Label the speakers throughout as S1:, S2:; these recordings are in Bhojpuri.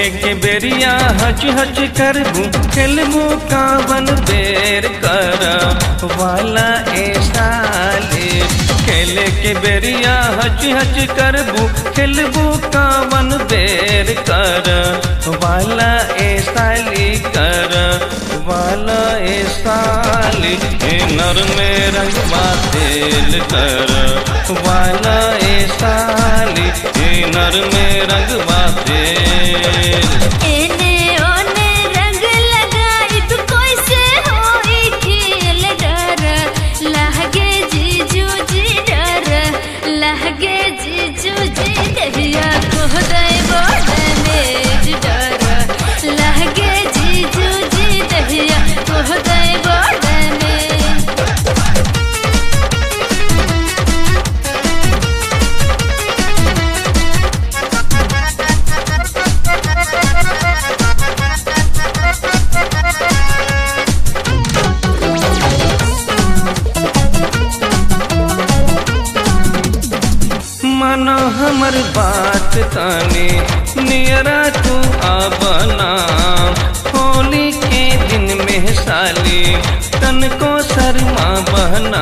S1: के बेरिया हच हच करबू खेलबू कावन बेर कर वाला ए साले खेले के बेरिया हच हच करबू खेलबू कावन बेर कर वाला ए साली कर वाला ए साली ए नर में रंगवा तेल कर वाला ए साली ए नर में रंगवा तेल
S2: एने ओने रंग लगाई तू कैसे होई खेल डर लहगे जीजू जी डर लहगे जीजू जी दहिया को दे बड़ मेज डर लहगे जीजू जी दहिया को दे बड़ मेज
S1: मानो हमर बात ताने नियरा तू आबना होली के दिन में साली तन को शर्मा बहना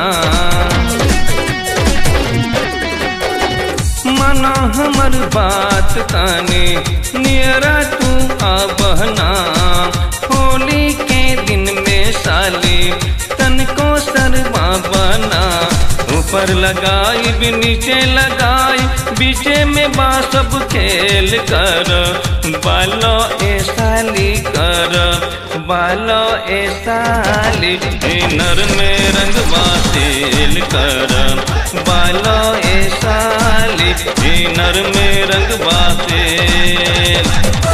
S1: मानो हमर बात ताने नियरा तू आबना होली के दिन में साली तन को शर्मा बना ऊपर लगाई भी नीचे लगाई बीचे में बा सब खेल कर बालो ए साली कर बालो ए साली ए नर में रंगवा तेल कर बालो ए साली ए नर में रंगवा तेल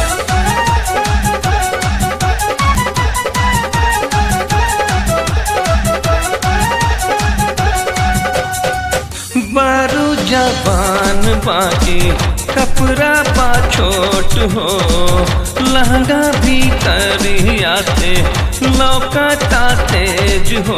S1: बारू जबान बाकी कपड़ा पा छोट हो लहंगा भी करिया से लौकता तेज हो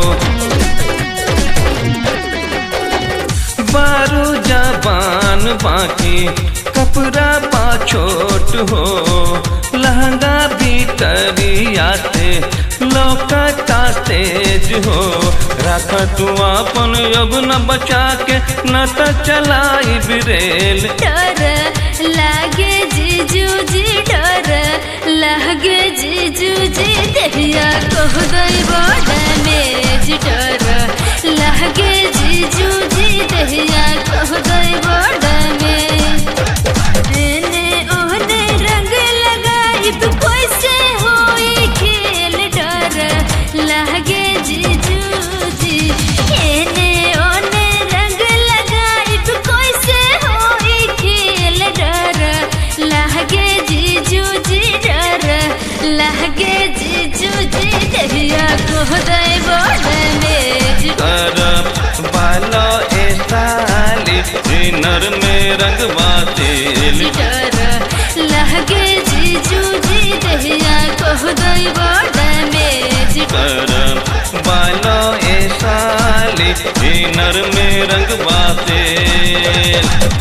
S1: बारू जबान बाकी कपड़ा पा छोट हो लहंगा भी करिया से लौकता तेज हो रख तू अपन अब न बचा के न त चलाई बिरेल
S2: डर लागे जीजू जी डर लागे जीजू जी दहिया कह दई बड़ मेज डर लागे जीजू जी दहिया कह दई बड़ मेज एने ओने रंग लगाई तू कैसे होई खेल डर लागे जीजू जी एने ओने रंग लगाई तू कैसे होई खेल डर लागे जीजू जी डर लागे जीजू जी दहिया को दे बड़ मेज
S1: कर बालो ए साली ए नर में रंगवा तेल
S2: डर लागे जीजू जी दहिया को दे बड़ मेज
S1: कर बालो ए साली ए नर में रंगवा तेल